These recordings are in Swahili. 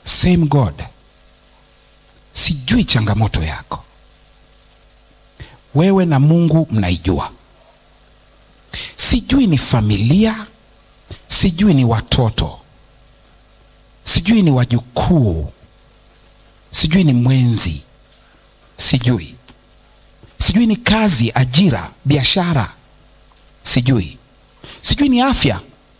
same God. Sijui changamoto yako, wewe na Mungu mnaijua. Sijui ni familia, sijui ni watoto, sijui ni wajukuu, sijui ni mwenzi, sijui sijui ni kazi, ajira, biashara, sijui sijui ni afya.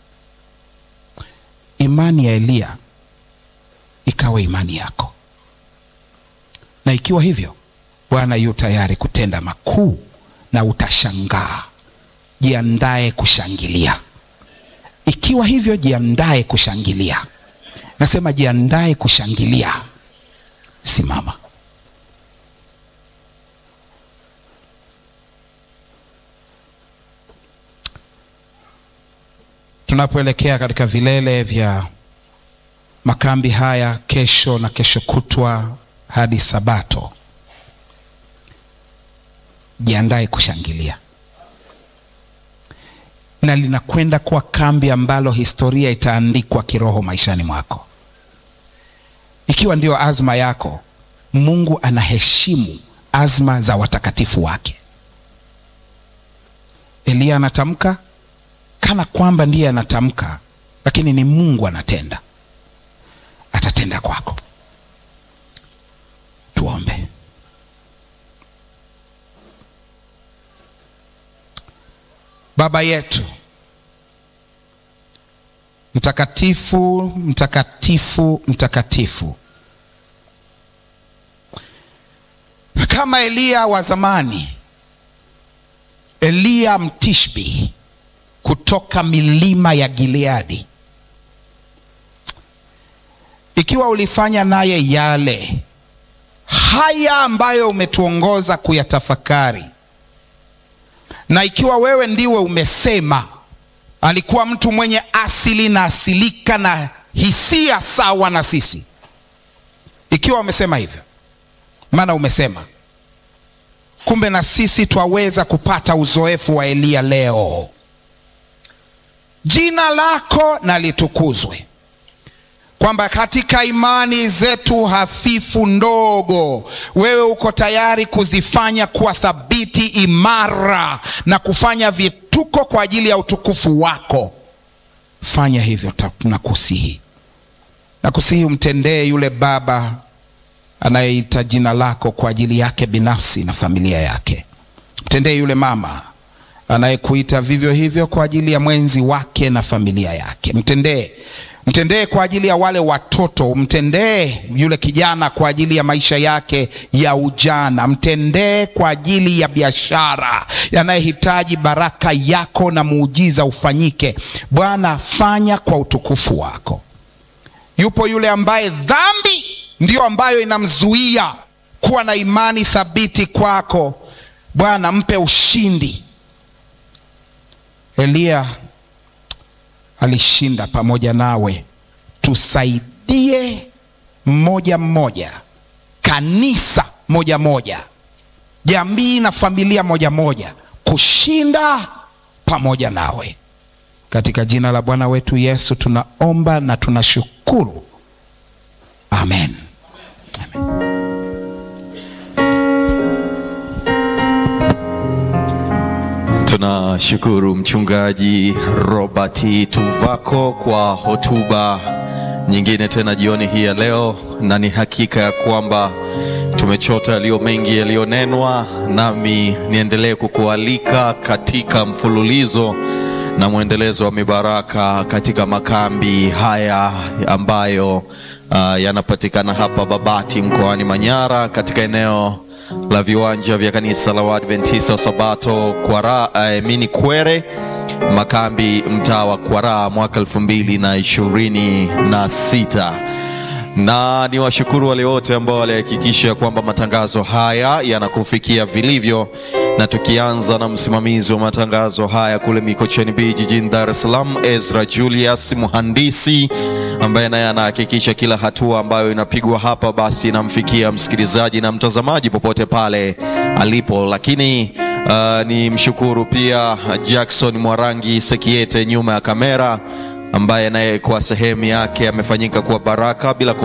Imani ya Eliya ikawa imani yako, na ikiwa hivyo, Bwana yu tayari kutenda makuu na utashangaa. Jiandae kushangilia. Ikiwa hivyo, jiandae kushangilia. Nasema jiandae kushangilia. Simama. Tunapoelekea katika vilele vya makambi haya kesho na kesho kutwa hadi Sabato, jiandae kushangilia, na linakwenda kuwa kambi ambalo historia itaandikwa kiroho maishani mwako. Ikiwa ndio azma yako, Mungu anaheshimu azma za watakatifu wake. Eliya anatamka kana kwamba ndiye anatamka, lakini ni Mungu anatenda. Atatenda kwako. Tuombe. Baba yetu mtakatifu, mtakatifu, mtakatifu, kama Eliya wa zamani, Eliya Mtishbi kutoka milima ya Gileadi, ikiwa ulifanya naye yale haya ambayo umetuongoza kuyatafakari, na ikiwa wewe ndiwe umesema alikuwa mtu mwenye asili na asilika na hisia sawa na sisi, ikiwa umesema hivyo, maana umesema, kumbe na sisi twaweza kupata uzoefu wa Eliya leo. Jina lako na litukuzwe, kwamba katika imani zetu hafifu ndogo, wewe uko tayari kuzifanya kuwa thabiti, imara na kufanya vituko kwa ajili ya utukufu wako. Fanya hivyo, nakusihi, nakusihi umtendee yule baba anayeita jina lako kwa ajili yake binafsi na familia yake. Mtendee yule mama anayekuita vivyo hivyo kwa ajili ya mwenzi wake na familia yake. Mtendee, mtendee kwa ajili ya wale watoto. Mtendee yule kijana kwa ajili ya maisha yake ya ujana. Mtendee kwa ajili ya biashara yanayehitaji baraka yako na muujiza ufanyike. Bwana, fanya kwa utukufu wako. Yupo yule ambaye dhambi ndiyo ambayo inamzuia kuwa na imani thabiti kwako. Bwana, mpe ushindi. Eliya alishinda pamoja nawe. Tusaidie mmoja mmoja, kanisa moja moja, jamii na familia moja moja, kushinda pamoja nawe, katika jina la Bwana wetu Yesu tunaomba na tunashukuru, amen, amen. Tunashukuru Mchungaji Robert Tuvako kwa hotuba nyingine tena jioni hii ya leo, na ni hakika ya kwamba tumechota yaliyo mengi yaliyonenwa, nami niendelee kukualika katika mfululizo na mwendelezo wa mibaraka katika makambi haya ambayo uh, yanapatikana hapa Babati mkoani Manyara katika eneo la viwanja vya kanisa la Waadventista wa Sabato Kwara, uh, mini Kwere makambi mtaa wa Kwara mwaka elfu mbili na ishirini na sita na ni washukuru wale wote ambao walihakikisha kwamba matangazo haya yanakufikia vilivyo, na tukianza na msimamizi wa matangazo haya kule Mikocheni B jijini Dar es Salaam, Ezra Julius mhandisi, ambaye naye anahakikisha kila hatua ambayo inapigwa hapa basi inamfikia msikilizaji na mtazamaji popote pale alipo, lakini uh, ni mshukuru pia Jackson Mwarangi Sekiete nyuma ya kamera ambaye naye kwa sehemu yake amefanyika kuwa baraka bila